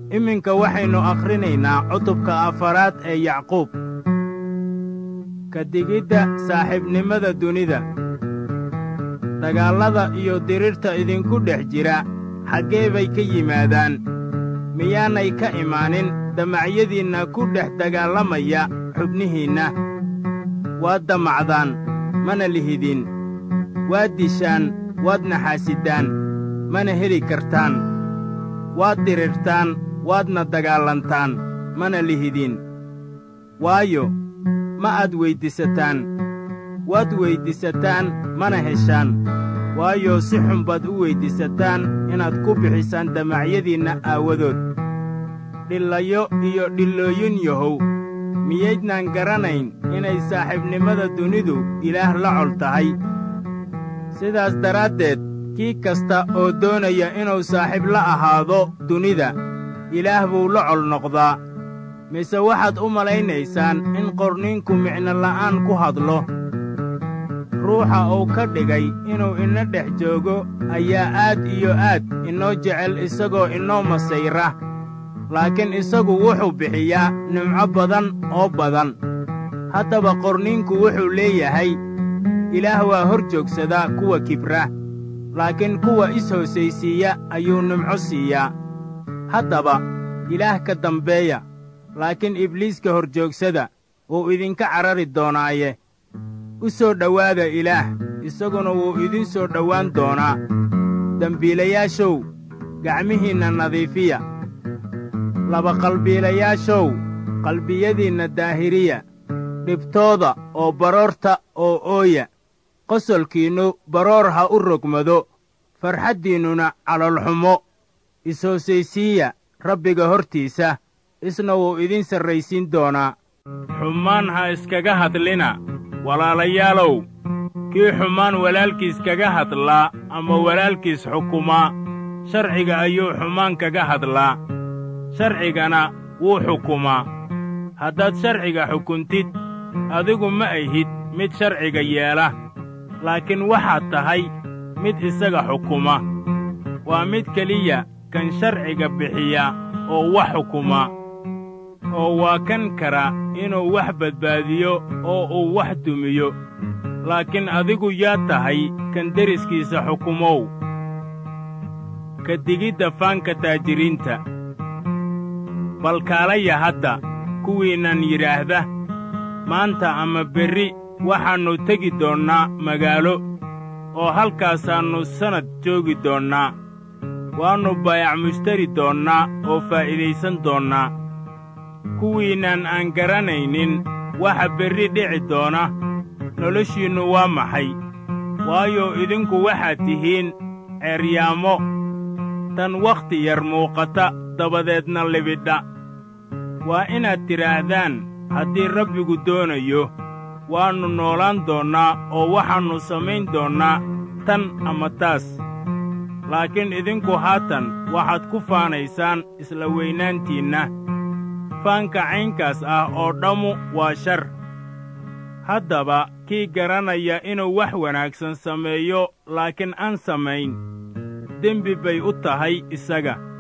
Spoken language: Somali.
iminka waxaynu akhrinaynaa cutubka afaraad ee yacquub ka digidda saaxiibnimada dunida dagaallada iyo dirirta idinku dhex jira xaggee bay ka yimaadaan miyaanay ka imaanin damacyadiinna ku dhex dagaallamaya xubnihiinna waad damacdaan mana lihidin waad dishaan waad naxaasidaan mana heli kartaan waad dirirtaan waadna dagaalantaan mana lihidin waayo ma aad weyddiisataan waad weyddiisataan mana heshaan waayo si xun baad u weyddiisataan inaad ku bixisaan damacyadiinna aawadood dhillayo iyo dhillooyin yahow miyaydnaan garanayn inay saaxiibnimada dunidu ilaah la col tahay sidaas daraaddeed kii kasta oo doonaya inuu saaxiib la ahaado dunida ilaah buu la col noqdaa mise waxaad u malaynaysaan in qorniinku micno la'aan ku hadlo ruuxa uu ka dhigay inuu ina dhex joogo ayaa aad iyo aad inoo jecel isagoo inoo masayra laakiin isagu wuxuu bixiyaa nimco badan oo badan haddaba qorniinku wuxuu leeyahay ilaah waa hor joogsadaa kuwa kibra laakiin kuwa is-hoosaysiiya ayuu nimco siiyaa haddaba ilaah ka dambeeya laakiin ibliiska hor joogsada wuu idinka carari doonaaye u soo dhowaada ilaah isaguna wuu idin soo dhowaan doonaa dembiilayaashow gacmihiinna nadiifiya labaqalbiilayaashow qalbiyadiinna daahiriya dhibtooda oo baroorta oo ooya qosolkiinnu baroor ha u rogmado farxaddiinnuna calolxumo is-hoosaysiiya rabbiga hortiisa isna wuu idin sarraysiin doonaa xumaan ha iskaga hadlina walaalayaalow kii xumaan walaalkiis kaga hadlaa ama walaalkiis xukumaa sharciga ayuu xumaan kaga hadlaa sharcigana wuu xukumaa haddaad sharciga xukuntid adigu ma ahid mid sharciga yeela laakiin waxaad tahay mid isaga xukuma waa mid keliya kan sharciga bixiya oo wax xukuma oo waa kan kara inuu wax badbaadiyo oo uu wax dumiyo laakiin adigu yaa tahay kan deriskiisa xukumow ka digidda faanka taajiriinta bal kaalaya hadda kuwiinnan yidhaahda maanta ama berri waxaannu tegi doonnaa magaalo oo halkaasaannu sannad joogi doonnaa waannu baayac mushtari doonnaa oo faa'iidaysan doonnaa kuwiinnan aan garanaynin waxa berri dhici doona noloshiinnu waa maxay waayo idinku waxaad tihiin ceeryaamo tan wakhti yar muuqata dabadeedna libidha waa inaad tidhaahdaan haddii rabbigu doonayo waannu noolaan doonnaa oo waxaannu samayn doonnaa tan ama taas laakiin idinku haatan waxaad ku faanaysaan isla weynaantiinna faanka caynkaas ah oo dhammu waa shar haddaba kii garanaya inuu wax wanaagsan sameeyo laakiin aan samayn dembi bay u tahay isaga